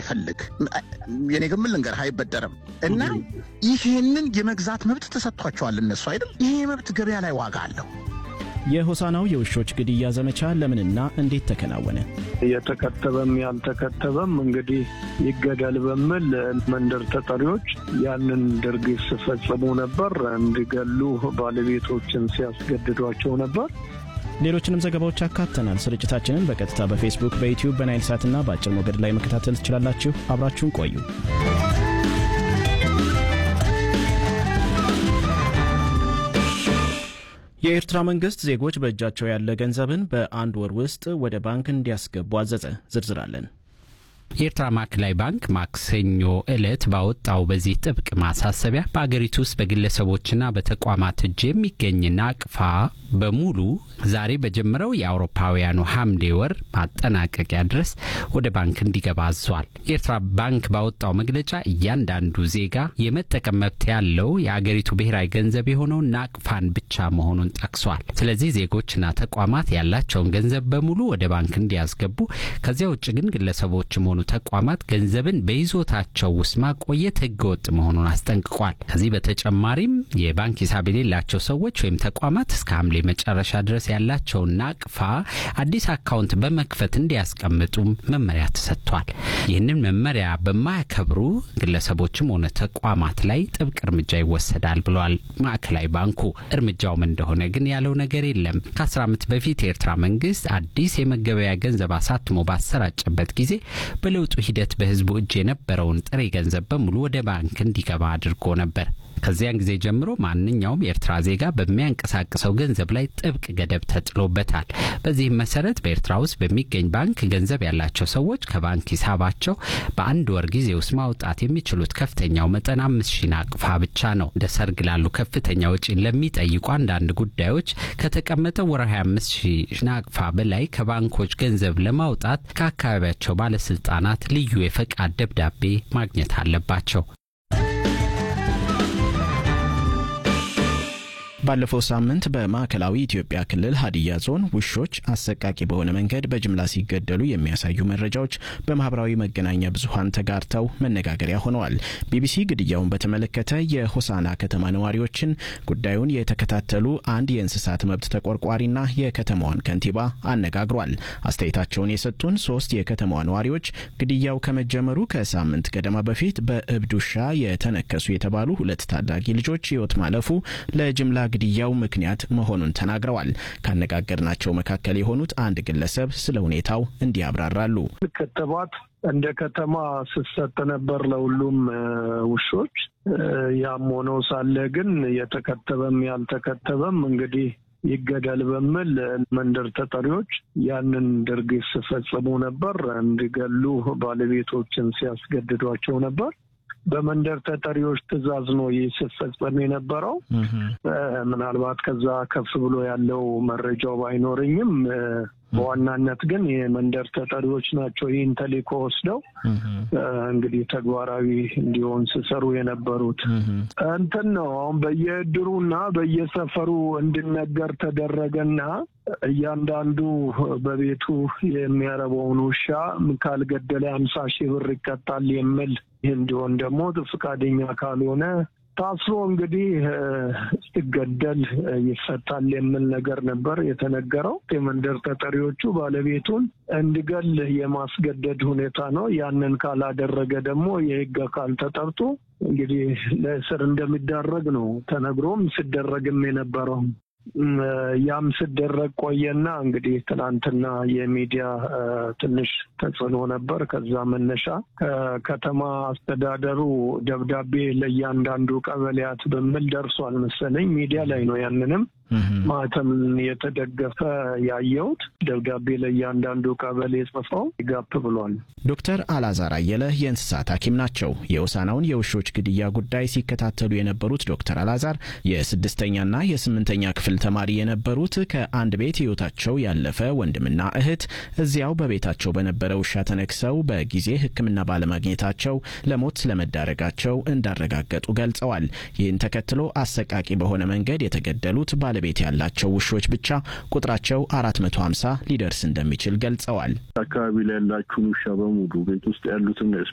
የማይፈልግ የኔ ግን ምን ልንገርህ አይበደርም እና ይህንን የመግዛት መብት ተሰጥቷቸዋል እነሱ አይደል ይሄ መብት ገበያ ላይ ዋጋ አለው የሆሳናው የውሾች ግድያ ዘመቻ ለምንና እንዴት ተከናወነ? የተከተበም ያልተከተበም እንግዲህ ይገደል በሚል መንደር ተጠሪዎች ያንን ድርጊት ሲፈጽሙ ነበር። እንዲገሉ ባለቤቶችን ሲያስገድዷቸው ነበር። ሌሎችንም ዘገባዎች አካተናል። ስርጭታችንን በቀጥታ በፌስቡክ፣ በዩትዩብ፣ በናይል ሳትና በአጭር ሞገድ ላይ መከታተል ትችላላችሁ። አብራችሁን ቆዩ። የኤርትራ መንግስት ዜጎች በእጃቸው ያለ ገንዘብን በአንድ ወር ውስጥ ወደ ባንክ እንዲያስገቡ አዘዘ። ዝርዝር አለን። የኤርትራ ማዕከላዊ ባንክ ማክሰኞ ዕለት ባወጣው በዚህ ጥብቅ ማሳሰቢያ በአገሪቱ ውስጥ በግለሰቦችና በተቋማት እጅ የሚገኝ ናቅፋ በሙሉ ዛሬ በጀመረው የአውሮፓውያኑ ሐምሌ ወር ማጠናቀቂያ ድረስ ወደ ባንክ እንዲገባ አዟል። የኤርትራ ባንክ ባወጣው መግለጫ እያንዳንዱ ዜጋ የመጠቀም መብት ያለው የአገሪቱ ብሔራዊ ገንዘብ የሆነውን ናቅፋን ብቻ መሆኑን ጠቅሷል። ስለዚህ ዜጎችና ተቋማት ያላቸውን ገንዘብ በሙሉ ወደ ባንክ እንዲያስገቡ፣ ከዚያ ውጭ ግን ግለሰቦችም ሆኑ ተቋማት ገንዘብን በይዞታቸው ውስጥ ማቆየት ህገወጥ መሆኑን አስጠንቅቋል። ከዚህ በተጨማሪም የባንክ ሂሳብ የሌላቸው ሰዎች ወይም ተቋማት እስከ ሐምሌ መጨረሻ ድረስ ያላቸውን ናቅፋ አዲስ አካውንት በመክፈት እንዲያስቀምጡም መመሪያ ተሰጥቷል። ይህንን መመሪያ በማያከብሩ ግለሰቦችም ሆነ ተቋማት ላይ ጥብቅ እርምጃ ይወሰዳል ብሏል ማዕከላዊ ባንኩ። እርምጃውም እንደሆነ ግን ያለው ነገር የለም። ከአስር ዓመት በፊት የኤርትራ መንግስት አዲስ የመገበያ ገንዘብ አሳትሞ ባሰራጨበት ጊዜ በለውጡ ሂደት በህዝቡ እጅ የነበረውን ጥሬ ገንዘብ በሙሉ ወደ ባንክ እንዲገባ አድርጎ ነበር። ከዚያን ጊዜ ጀምሮ ማንኛውም የኤርትራ ዜጋ በሚያንቀሳቅሰው ገንዘብ ላይ ጥብቅ ገደብ ተጥሎበታል። በዚህም መሰረት በኤርትራ ውስጥ በሚገኝ ባንክ ገንዘብ ያላቸው ሰዎች ከባንክ ሂሳባቸው በአንድ ወር ጊዜ ውስጥ ማውጣት የሚችሉት ከፍተኛው መጠን አምስት ሺህ ናቅፋ ብቻ ነው። እንደ ሰርግ ላሉ ከፍተኛ ወጪን ለሚጠይቁ አንዳንድ ጉዳዮች ከተቀመጠው ወር 25 ሺህ ናቅፋ በላይ ከባንኮች ገንዘብ ለማውጣት ከአካባቢያቸው ባለስልጣናት ልዩ የፈቃድ ደብዳቤ ማግኘት አለባቸው። ባለፈው ሳምንት በማዕከላዊ ኢትዮጵያ ክልል ሀዲያ ዞን ውሾች አሰቃቂ በሆነ መንገድ በጅምላ ሲገደሉ የሚያሳዩ መረጃዎች በማህበራዊ መገናኛ ብዙኃን ተጋርተው መነጋገሪያ ሆነዋል። ቢቢሲ ግድያውን በተመለከተ የሆሳና ከተማ ነዋሪዎችን፣ ጉዳዩን የተከታተሉ አንድ የእንስሳት መብት ተቆርቋሪና የከተማዋን ከንቲባ አነጋግሯል። አስተያየታቸውን የሰጡን ሶስት የከተማዋ ነዋሪዎች ግድያው ከመጀመሩ ከሳምንት ገደማ በፊት በእብድ ውሻ የተነከሱ የተባሉ ሁለት ታዳጊ ልጆች ሕይወት ማለፉ ለጅምላ ግድያው ምክንያት መሆኑን ተናግረዋል። ካነጋገርናቸው መካከል የሆኑት አንድ ግለሰብ ስለ ሁኔታው እንዲህ ያብራራሉ። ክትባት እንደ ከተማ ስሰጥ ነበር ለሁሉም ውሾች። ያም ሆኖ ሳለ ግን የተከተበም ያልተከተበም እንግዲህ ይገደል በሚል መንደር ተጠሪዎች ያንን ድርጊት ሲፈጽሙ ነበር። እንዲገሉ ባለቤቶችን ሲያስገድዷቸው ነበር። በመንደር ተጠሪዎች ትዕዛዝ ነው ይህ ሲፈጸም የነበረው። ምናልባት ከዛ ከፍ ብሎ ያለው መረጃው ባይኖረኝም በዋናነት ግን የመንደር ተጠሪዎች ናቸው ይህን ተልዕኮ ወስደው እንግዲህ ተግባራዊ እንዲሆን ሲሰሩ የነበሩት እንትን ነው። አሁን በየእድሩና በየሰፈሩ እንዲነገር ተደረገና እያንዳንዱ በቤቱ የሚያረበውን ውሻ ካልገደለ አምሳ ሺህ ብር ይቀጣል የሚል እንዲሆን ደግሞ ፈቃደኛ ካልሆነ ታስሮ እንግዲህ ሲገደል ይፈታል የሚል ነገር ነበር የተነገረው። የመንደር ተጠሪዎቹ ባለቤቱን እንዲገል የማስገደድ ሁኔታ ነው። ያንን ካላደረገ ደግሞ የሕግ አካል ተጠርቶ እንግዲህ ለእስር እንደሚዳረግ ነው ተነግሮም ሲደረግም የነበረው። ያም ሲደረግ ቆየና እንግዲህ ትናንትና የሚዲያ ትንሽ ተጽዕኖ ነበር። ከዛ መነሻ ከከተማ አስተዳደሩ ደብዳቤ ለእያንዳንዱ ቀበሌያት በሚል ደርሷል መሰለኝ። ሚዲያ ላይ ነው ያንንም ማተም የተደገፈ ያየሁት ደብዳቤ ለእያንዳንዱ ቀበሌ ጽፈው ጋፕ ብሏል። ዶክተር አላዛር አየለ የእንስሳት ሐኪም ናቸው። የሆሳናውን የውሾች ግድያ ጉዳይ ሲከታተሉ የነበሩት ዶክተር አላዛር የስድስተኛና የስምንተኛ ክፍል ተማሪ የነበሩት ከአንድ ቤት ሕይወታቸው ያለፈ ወንድምና እህት እዚያው በቤታቸው በነበረ ውሻ ተነክሰው በጊዜ ሕክምና ባለማግኘታቸው ለሞት ስለመዳረጋቸው እንዳረጋገጡ ገልጸዋል። ይህን ተከትሎ አሰቃቂ በሆነ መንገድ የተገደሉት ባለቤት ያላቸው ውሾች ብቻ ቁጥራቸው 450 ሊደርስ እንደሚችል ገልጸዋል። አካባቢ ላይ ያላችሁን ውሻ በሙሉ ቤት ውስጥ ያሉትን